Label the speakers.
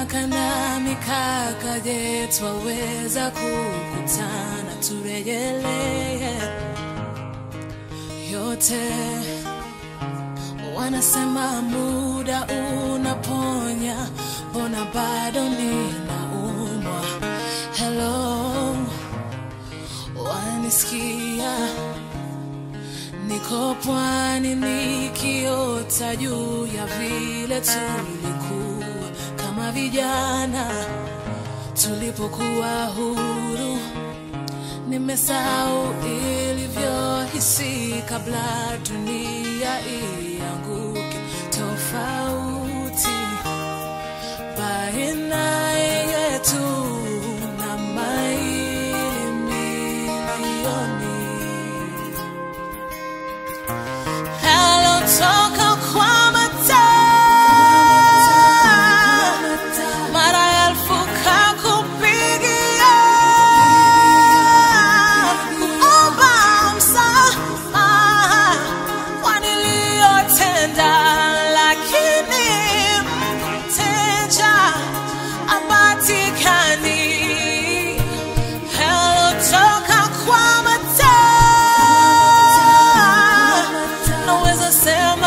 Speaker 1: Miaka na mikaka, je, twaweza kukutana turejelee yote. Wanasema muda unaponya, mbona bado ninaumwa? Hello, wanisikia? Niko pwani nikiota juu ya vile tulikuwa kama vijana tulipokuwa huru. Nimesahau ilivyohisi kabla dunia ianguke. Tofauti baina yetu na maili milioni yalotoka kwa mataa mara elfu kakupigia kuomba msamaha kwa niliyotenda, lakini mteja apatikani. Yalotoka kwa mataa naweza sema